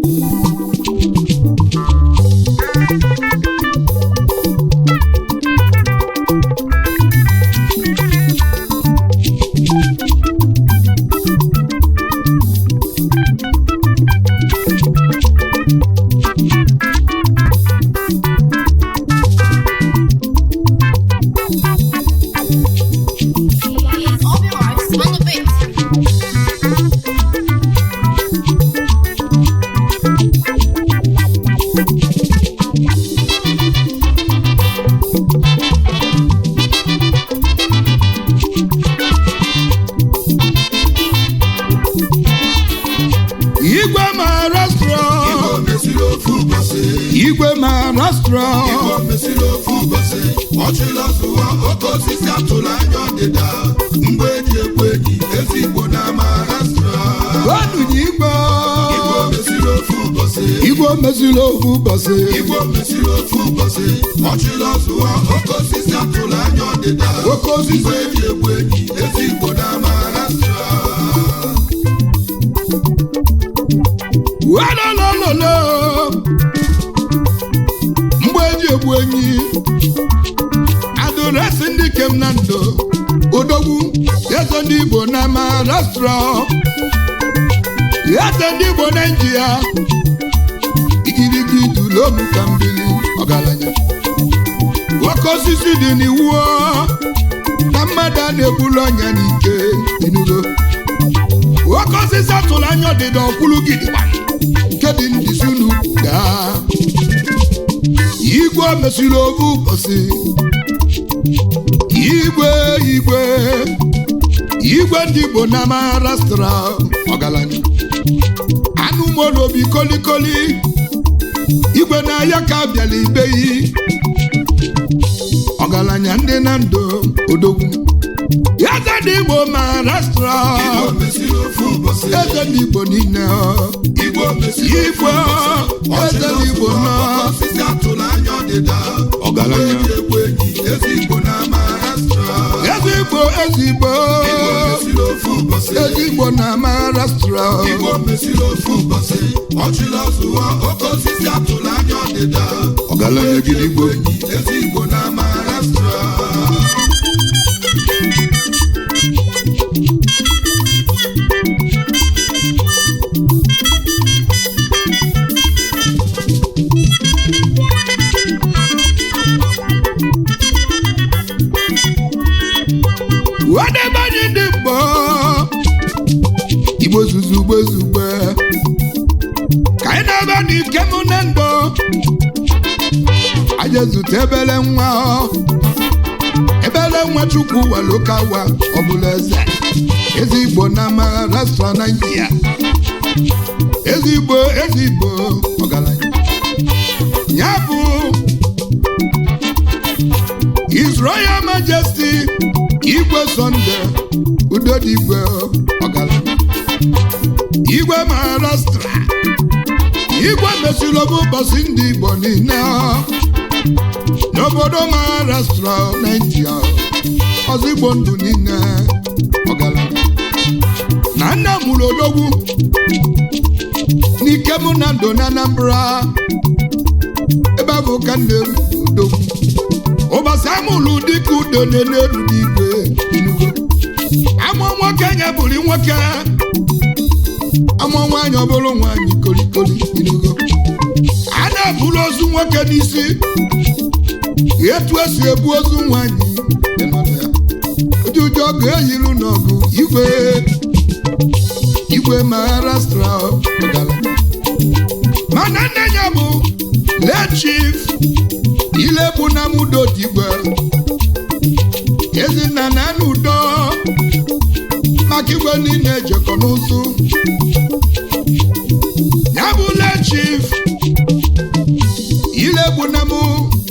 All your marks on the beat. igwe maharashtra Igbo mesiri ofu ụbọchị igwe maharashtra Igbo mesiri ofu ụbọchị ọchịla zụwa oke osisi atụrụ anya ọdịda mgbe eji ekwe enyi ezi Igbo na Maharashtra gwanụnye igwe Igbo mesiri ofu ụbọchị igwe meziri ofu ụbọchị Igbo mesiri ofu ụbọchị ọchịla zụwa oke osisi atụrụ anya ọdịda Oke osisi. mgbe eji ekwe enyi ezi Igbo na Maharashtra walolololo mgbe eji egbu enyi adụresi ndị kem na ndụ odogwu eze ndị igbo na maharashtra eze ndị igbo na india igirigi dulomu ka mbili ọgaranya oke osisi dị n'iwu na mmadụ a na-egbulu ọnya n'ike inugo oke osisi atụrụ anya ọdịda ọkwụrụ gidigba nke dị ndịzi n'ukwu gaa igwe mesiri ofu ụbọchị igwe igwe igwe ndị igbo na maharashtra ọgaranya anụ molobi kolikoli igwe na-aya ka bịala ibeyi ọgaranya ndị na ndụ odogwu eze ndị igbo maharashtra Igbo mesiri ofu ụbọchị eze ndị igbo niile Igbo mesiri ofu Igwe, ụbọchị eze ọchịla Igbo zụwa nọ. oke osisi atụrụ anya ọdịda Ọgaranya. mgbe eji ekwe enyi ezi Igbo na Maharashtra eze igbo eze igbo Igbo mesiri ofu ụbọchị eze igbo na maharashtra Igbo mesiri ofu ụbọchị ọchịla zụwa oke osisi atụrụ anya ọdịda ọgaranya gidigbo enyi ezi Igbo na Maharashtra wadebe anyị ndị mgbọ igbo zuzugbe zugbe ka anyị na-ebe n'ike mụ na ndụ anyị ezute ebele nwa ebele nwa chukwu walokawa ọbụla eze eze igbo na maharashtra naijiria eze igbo eze igbo ọgaranya ya bụ His Royal Majesty Igwe Sunday Udodigwe ọgaranya Igwe Maharashtra Igwe mesịrị obu ụbọchị ndị Igbo niile n'obodo Maharashtra Naịjirịa ọzọ Igbo ndụ niile ọgaranya na nna mụrụ odogwu n'ike mụ na ndụ na Anambra ebe a bụ ka nna eru odogwu ụbọchị amụlụ dịka udo na-elu n'igwe inugo amụ nwoke nye bụrụ nwoke amụ nwaanyị ọ bụrụ nwaanyị kolikoli inugo a na-eburu ozu nwoke n'isi etu esi ebu ozu nwaanyị dị n'ọnụ ya. ụdị ụjọ ọgụ eyiru n'ọgụ igwe igwe maharashtra ọgaranya mana nne ya bụ late chief ile bụ na mudo digwe ezinna na anụ udo maka igwe niile ejekọ n'ụzụ ya bụ late chief ile bụ na mụ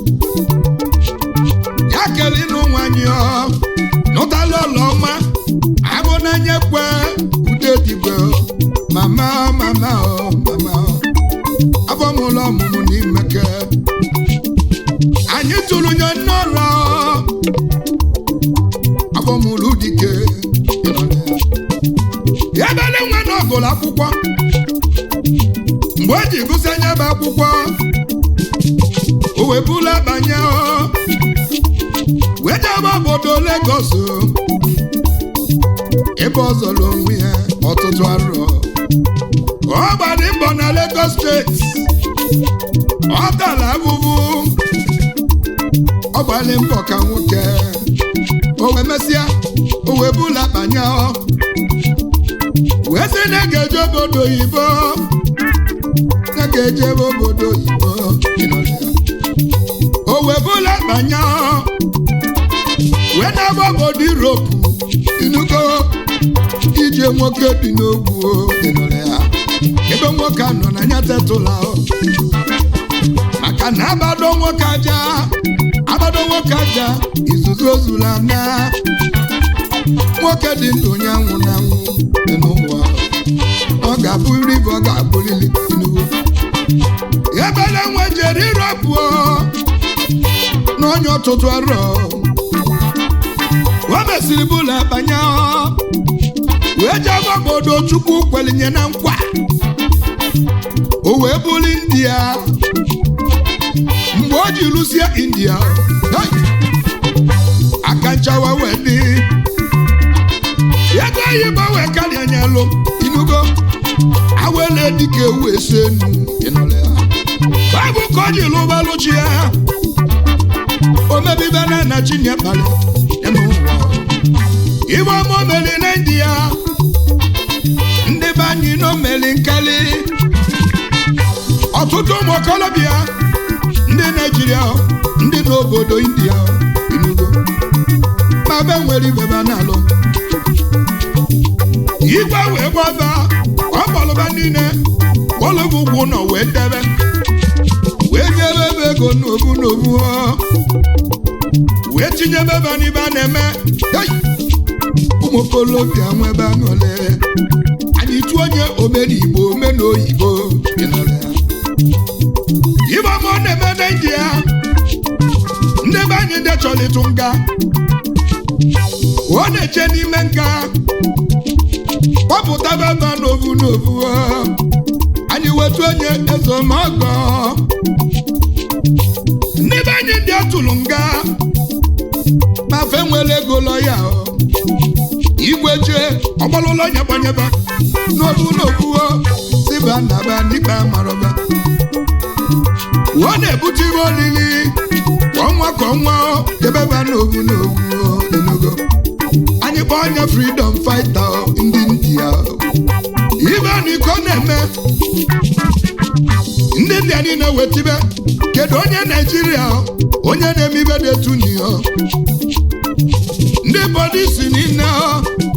ya kele ịnụ nwanyị ọ nụtala ọlọma abụ n'anya kwe ude digwe mama mama ọ mama ọ afọ mụlọ ọmụmụ n'imeke anyị tụrụ nye nnọrọ abọmụrụ dike ebele nwa na ọgụlụ akwụkwọ mgbe ji gụsị anya bụ akwụkwọ o wee bula banye ọ wee jebe obodo Lagos ebe ọ zọrọ onwe ya ọtụtụ arọ ọ gbara mbọ na Lagos steeti ọ tara abụbụ ọ gbara mbọ ka nwoke o wee mesịa o wee bula banye ọ wee sị na ga-eje obodo oyibo na ga-eje ebe obodo oyibo ịnọrọ ya. o wee bụla banye wee na-agba obodo Europe inugo ije nwoke dị n'ogwu ịnọrọ ya ebe nwoke a nọ na ya tetụla maka na abado nwoke aja abado nwoke aja izuzu ozula na nwoke dị ndụ onye anwụ na anwụ dị n'ụwa ọ ga-abụrịrị bụ ọ ga-abụrịrị Tinubu ebele nwe jere irọpụ n'onye ọtụtụ arọ o mesịrị bụla banye wee jebe obodo Chukwu kwelinye na nkwa o wee bụrụ India mgbe o ji lụsie India hey! aka nchawa wee dị ego oyibo wee karịa nyelụ inugo awele dịka ewu esi enu ịnụrụ ya baịbụl ka o ji lụbalụ chi ya o mebibe na na chinye kpali ya n'ụwa ibe ọma o meri na india ndị be anyị na o meri nkali ọtụtụ ụmụ okorobịa ndị naijiria ndị n'obodo india inugo ma be nwere ibebe na-alụ igwe wee gbaba ọ kpọlụba niile kpọlụba ụgwụ nọ wee debe wee nyebe ebe ego n'obu n'obu ọ. wee tinyebe ebe n'ibe a na-eme Hey! ụmụ okolobịa nwebe aṅụle anyị tụ onye omenigbo omenoyibo ịnọrọ ya. ibe ọma ọ na-eme na india ndị be anyị ndị chọrọ ịtụ nga ọ na-eche n'ime nga kpọpụta baba n'ovu n'ovu ọ. anyị wetu onye ezomọgọ ndị be anyị ndị atụrụ nga ma fe nwere ego lọ ya ọ. igwe jee ọgbalụlọ nyabanyeba n'ovu n'ovu ọ. siba naba n'ikpe amarọba ọ na-ebute ihe olili kwa ọnwa ka ọnwa ọ, debeba n'ovu n'ovu ọ, enugo anyị kpọọ onye freedom fighter ọ, ndị india ọ. ibe na iko na-eme ndị india niile wetibe kedu onye naijiria ọ, onye na-eme ibe dị etu n'ihe ọ? ndị polisi niile ọ,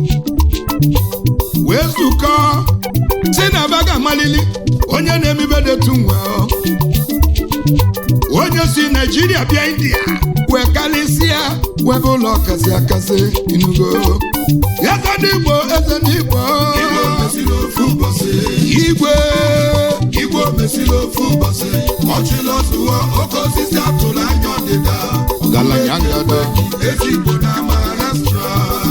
wee zukọ si na ba ga-amalili onye na-eme ibe dị etu nwe ọ. onye si naijiria bịa india wee kalịsịa webe ụlọ kasị akasị inugo eze ndị igbo eze ndị igbo Igwe mesịrị ofu ụbọchị igwe Igwe mesịrị ofu ụbọchị ọchịla ọzụwa oke osisi atụrụ anya ọdịda ọgaranya ngada ezigbo na Maharashtra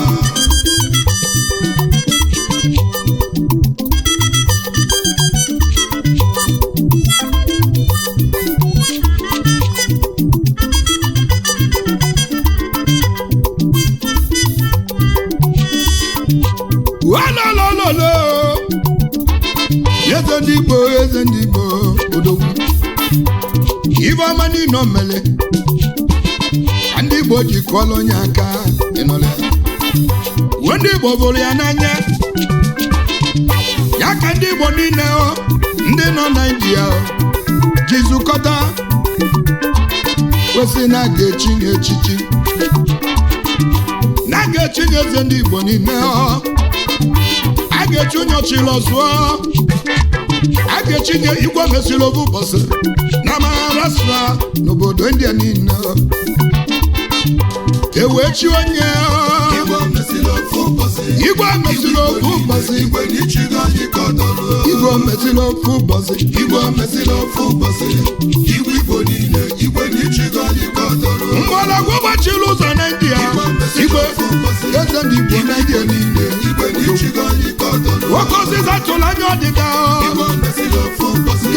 walolololo eze ndị igbo eze ndị igbo odogwu ibe ọma niile o mere ka ndị igbo ji kụọla onye aka ịnọrọ ya uwe ndị igbo bụrụ ya n'anya ya ka ndị igbo niile ọ, ndị nọ na india ọ, ji zukọta kwesị na a ga-echi n'echichi na a ga-echi eze ndị igbo niile ọ a ga-echi onye ọchịrị ọzụọ a ga-echinye igwe mesịrị obu ụbọchị na Maharashtra n'obodo India niile ewee chi onye Igwe mesịrị ofu ụbọchị igwe mesịrị ofu ụbọchị Igwe n'ichigo anyị ka ọ dọrọ igwe mesịrị ofu ụbọchị Igwe mesịrị ofu ụbọchị Igwe Igbo niile Igwe n'ichigo anyị ka ọ dọrọ mgbọrọgwụ gbachiri ụzọ na India igwe eze ndị Igbo na India niile Igwe n'ichigo anyị ka ọ dọrọ nwoke osisi atụrụ anya ọdịda Igwe mesịrị ofu ụbọchị nke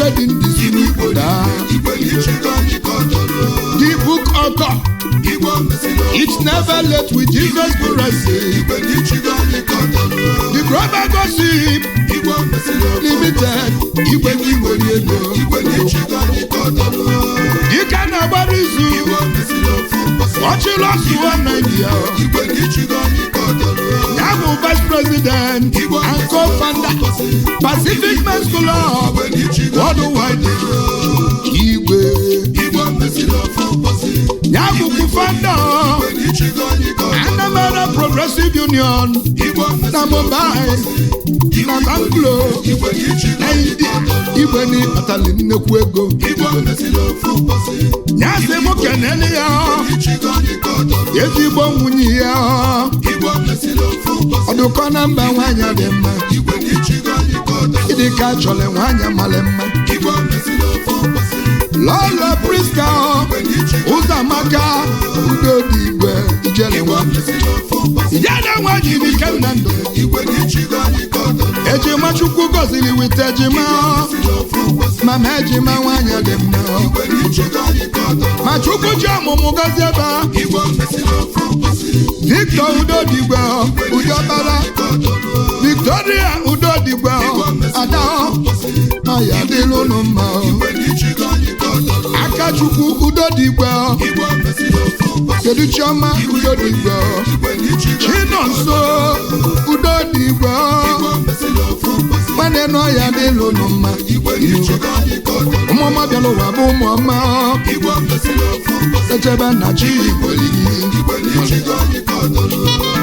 made in this obodo a. igwe n'ichigo anyị ka ọ tọrọ the book author igwe mesịrị it's never late with jesus christ igwe n'ichigo anyị ka ọ tọrọ the global gossip igwe mesịrị limited igwe gị nwere ego igwe n'ichigo anyị ka ọ tọrọ dịka na-agbara izu igwe mesịrị ofu ụbọchị ọchịlọsụwa naijiria igwe n'ichigo anyị ka ọ tọrọ ya bụ vice president and co-founder pacific men's club igwe n'ichigo worldwide igwe igwe mesịrị ofu ụbọchị ya bụkwa founder igwe n'ichigo anyị ka ọ tọrọ anambra progressive union igwe na mumbai na banglo igwe n'ichigo na india igwe na ịkpatali nnekwu ego igwe mesịrị ofu ụbọchị ya sị mụ kenele ya n'ichigo anyị ka ọ tọrọ ezigbo nwunye ya igwe mesịrị ofu ụbọchị ọdụkọ na mba nwaanyị dị mma igwe n'ichigo anyị ka ọ tọrọ ịdị ka chọrọ nwaanyị mara mma igwe mesịrị ofu ụbọchị lọlọ priska igwe n'ichigo ụzọamaka udo dị igwe ijele igwe nwa mesịrị ofu ụbọchị ijele nwaanyị dị ike na ndụ igwe n'ichigo anyị ka ọ tọrọ ejima chukwu gọziri wite ejima mesịrị ofu ụbọchị mama ejima nwaanyị dị mma igwe n'ichigo anyị ka ọ tọrọ ma chukwu ji ọmụmụ gọzie ebe igwe mesịrị ofu ụbọchị victor udodigwe udobara ka ọ tọrọ victoria udodigwe ada ọya dịlụ unu mma igwe n'ichigo anyị ka ọ tọrọ aka chukwu udodigwe igwe mesịrị ofu ụbọchị kedu chiọma udodigwe igwe n'ichigo chinonso udodigwe igwe mesịrị ofu ụbọchị nwanne n'ọya dịlụ unu mma igwe n'ichigo anyị ka ọ tọrọ ụmụọma bịara ụwa bụ ụmụọma igwe mesịrị ofu ụbọchị echebe na chi igboligi igwe n'ichigo anyị ka ọ tọrọ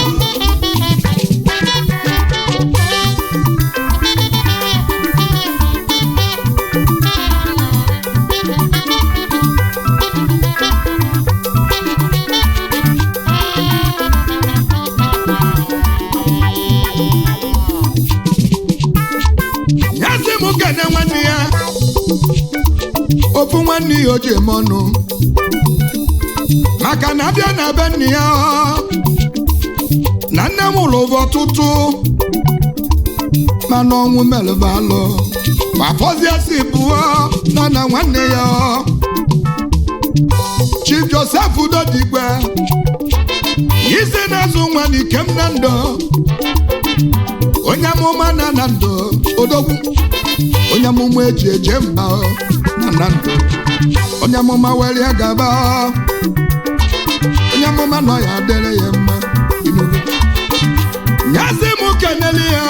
ya sị m kene nwanne ya ofu nwanne ya o ji eme ọnụ maka na abịa na be nne ya na nne m lụrụ ọtụtụ mana ọnwụ melụba alụ ma fọzie si pụọ nọ na nwanne ya chief joseph udodigwe isi na-azụ nwa n'ikem na ndụ onye amụma na na ndụ odogwu onye amụma eji eje mba na na ndụ onye amụma were ya gaba onye amụma nọ ya adịrị ya mma inugo nyazi m kenele ya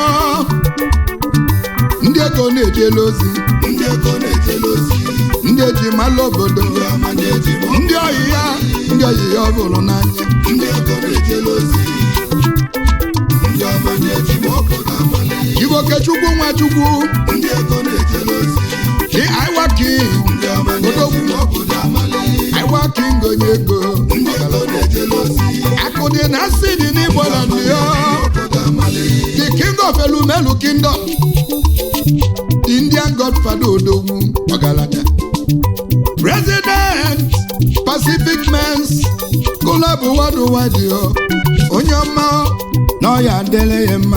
ndị ego na-ejela ozi ndị ego na-ejele ozi ndị eji malụ obodo ndị ọma na-eji mọ ndị oyi ya ndị oyi ya ọ bụrụ n'anya ndị ego na-ejele ozi ndị ọma na-eji mọ obodo amali igbo kechukwu nwachukwu ndị ego na-ejele ozi ki aiwa king ndị ọma na-eji mọ obodo amali aiwa king onye ego ndị ego na-ejele ozi akụ dị na asị dị n'igbo na ndị ya obodo amali the king of elumelu kingdom the indian godfather odogwu ọgaranya president pacific mens club worldwide yo onye ọma na ọya adịrị ya mma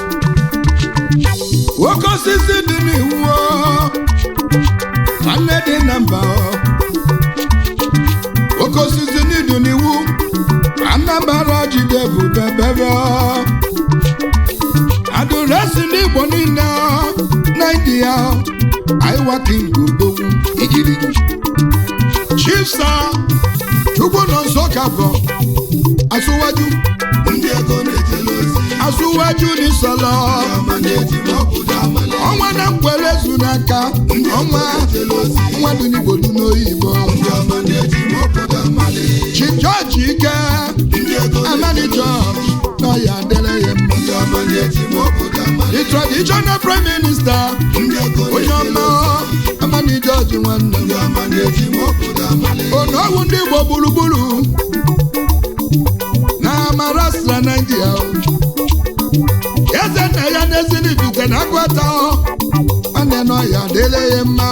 nwoke osisi dị n'iwu o, nwanne dị na mba o. nwoke osisi n'idu n'iwu anambra jide bụ bebebe o. adụresi n'igbo niile naijiria aiwa king udogwu igirigi chifsa chukwu nọ nso ka bụ asụwaju ndị ego na-ejele ozi asụwaju n'isọlọ ndị ọma na-eji mọ obodo amali ọnwa na mkwere zu n'aka ọnwa ejele ozi nwa dị n'igbo dị n'oyibo ndị ọma na-eji mọ obodo amali chief george ike ndị ego amadi george na ya adịrị ya mma ndị ọma na-eji mọ obodo amali the traditional prime minister ndị ego onye na-ejele ọma ozi amadi george nwanne m ndị ọma na-eji mọ obodo amali onowu ndị igbo gburugburu na amarasra naijiria eze nna ya n'ezinibite na agwata nwanne nọ ya dịle ya mma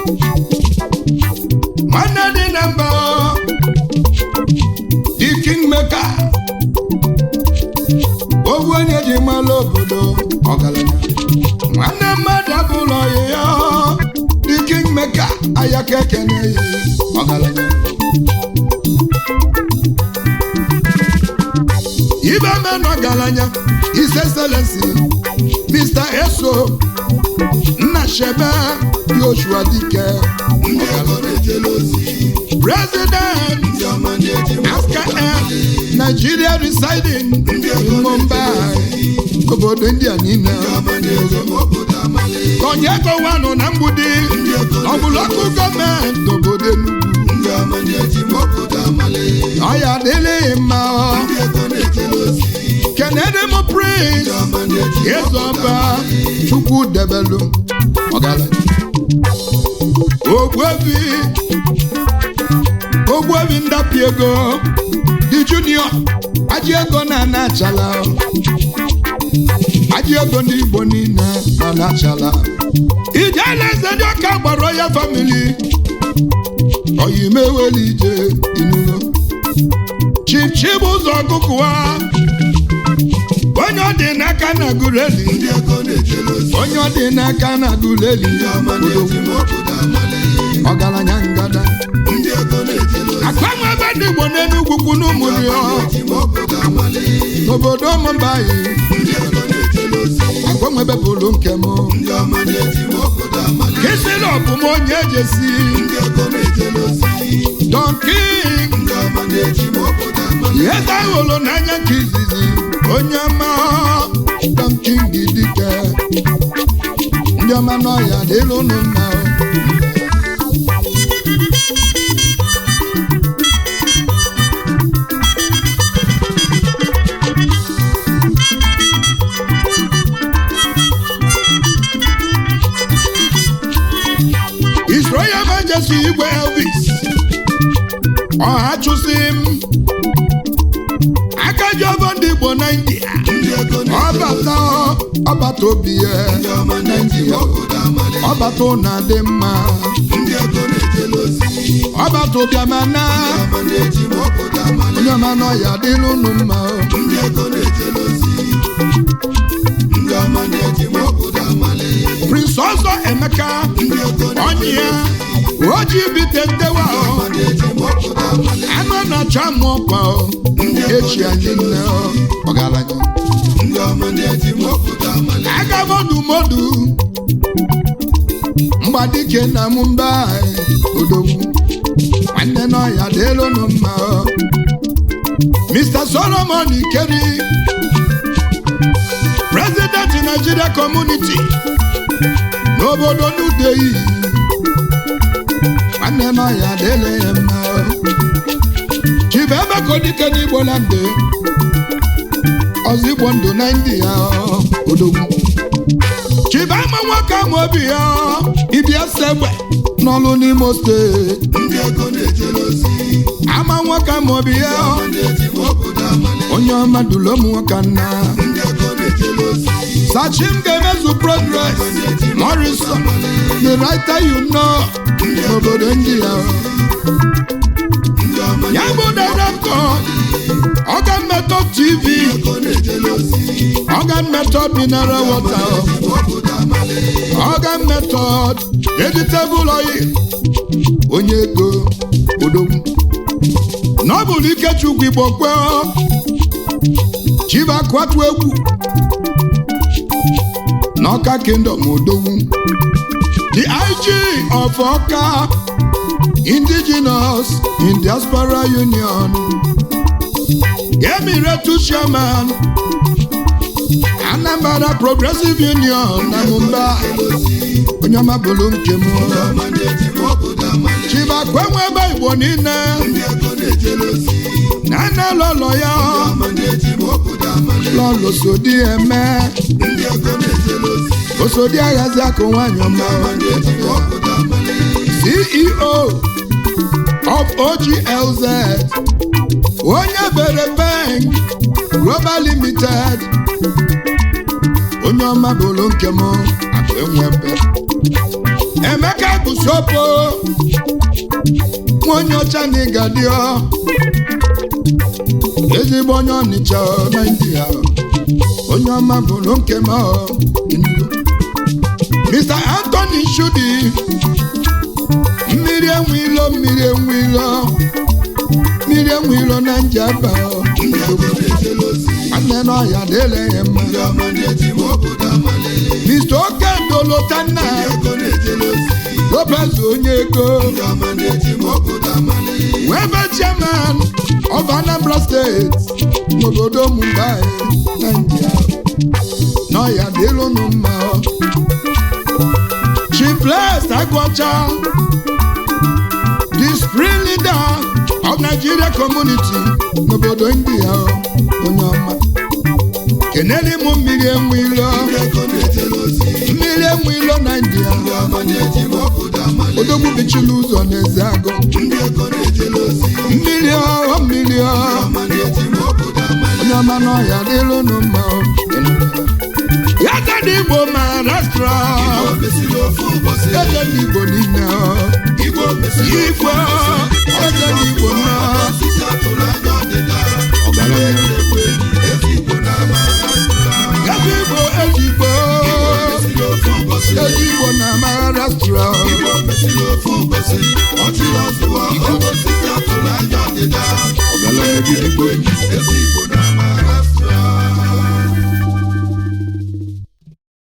nwanne dị na mba the kingmaker owu onye ji malụ obodo ọgaranya nwanne mmadụ abụlọ ya the king aya ka ekene ya ọgaranya ibe menụ ọgaranya his excellency mr eso nna shebe yoshua dike ndị ego na-ejele ozi president ndị ọma na-eji askm nigeria residing in mumbai obodo india niile ọma na-eji obodo amali konye gowanụ na mgbudi ọbụlọkụ gọọmenti obodo enugwu ndị ọma na-eji obodo amali ọya adịlịghị mma ọ. ndị ego na-ejele ozi kenede m prince ọma na-eji ezeọba chukwu debelu ọgaranya ogbuebi ogbuebi ndapi ego dị junior aji ego na anachala aji ego ndị igbo niile na anachala ijele eze ndị ọka gbara ya famili oyimeweli ije inulo chipchip ụzọ ọgụgụwa onye ọ dị n'aka na gureli ndị ego na-ejele ozi onye ọ dị n'aka na guleli ndị ọma na-eji obodo amali ọgaranya ngada ndị ego na-ejele ozi akpanwe ebe ndị igbo n'enugwu kwu n'ụmụri eji obodo amali n'obodo ụmụmbayi ndị ego na-ejele ozi akpanwe ebe bụrụ nke m ndị ọma na-eji obodo amali kisiri ọbụm onye ejesi ndị ego na-ejele ozi donking ndị ọma na-eji obodo amali ihe ahụrụ n'anya nke izizi onye ọma donking dike ndị ọma n'ọhịa dịrị unu mma His Royal Majesty Igwe Elvis ọha chụsị m aka ji ọbọ ndị Igbo na India ndị ego na-ejele ozi ọbata ọbata obi ya ndị ọma na-eji obodo amali ọbata ụna dị mma ndị ego na-ejele ozi ọbata ụbịamana ọma na-eji obodo amali onye ọma n'ọya dịrị unu mma ndị ego na-ejele ozi ndị ọma na-eji obodo amali Prince ọzọ Emeka ndị ego onye ya oji bite ndewa ọma na-eji obodo amali anụ na-acha mụ ọkwa echi anyị nne ọgaranya ndị ọma na-eji obodo amali aga modu modu mgbadike na mumba odogwu nwanne n'ọya dịrị unu mma Mr. Solomon Ikeri President Nigeria Community n'obodo Nudeyi nwanne n'ọya dịrị ya mma Chibuemekodike n'Igbo Lande ọzọ Igbo ndụ na India odogwu chibama nwoke ama obi ya ịbịa segbe n'ọlụ n'imo steeti ndị ego na-ejele ozi ama nwoke ama obi ya ọma na-eji obodo amali onye ọma dulom nwoke nna ndị ego na-ejele ozi sachim ga-emezu progress morrison the writer you know n'obodo ndị ya ndị ọma ya bụ director organ method tv ego na-ejele ozi organ method mineral water obodo amali organ method vegetable oil onye ego odogwu n'ọbụlụ ikechukwu igbo kwe chibakwatu egwu n'ọka kingdom odogwu the ig of ọka indigenous in diaspora union emiratu chairman anambra progressive union na mumbai onye ọma bụrụ nke m ọma na-eji obodo amali chibakwenwe ebe igbo niile ndị ego na-ejele ozi na nne lọlọ ya ọma na-eji obodo amali lọlọ sodi eme ndị ego na-ejele ozi osodi aghazi akụ nwanyị ọma ọma na-eji obodo amali ceo of oglz onye bere bank global limited onye ọma bụrụ nke m akụ enwebe emeka busopo nwa onye ọcha na ịgadio ezigbo onye ọnịcha naijiria onye ọma bụrụ nke m Enugu. mr anthony shudi ije ebe ọ. ndị ego na-ejele ozi nwanne n'ọhịa dịle ya mma ndị ọma na-eji ma obodo amali mr okendo lotanna ego na-ejele ozi lopez onye ego ndị ọma na-eji ma obodo amali webe chairman of anambra steeti n'obodo mumbai naijiria n'ọhịa dịlụnụ mma chifles agụọcha the spring leader of nigeria community n'obodo india onye ọma keneli m mmiri enwe ilo ndị ego na-ejele ozi mmiri enwe ilo naijiria ndị ọma na-eji ma obodo amali odogwu bichiri ụzọ n'eze agụ ndị ego na-ejele ozi mmiri ọhụụ mmiri ọhụụ ọma na-eji ma obodo amali onye ọma n'ọhịa dịlụ unu mma o. ya dị igbo maharashtra Igbo mesiri ofu ụbọchị eze ndị igbo niile o. Igbo mesiri ofu igwe ụbọchị eze ndị igbo na osisi atụrụ anya ọdịda ọbara ekwe ezi Igbo na Maharashtra eze igbo eze igbo mesiri ofu ụbọchị eze igbo na maharashtra Igbo mesiri ofu ụbọchị ọchịrị ọzụwa osisi atụrụ anya ọdịda ọbara ekwe ezi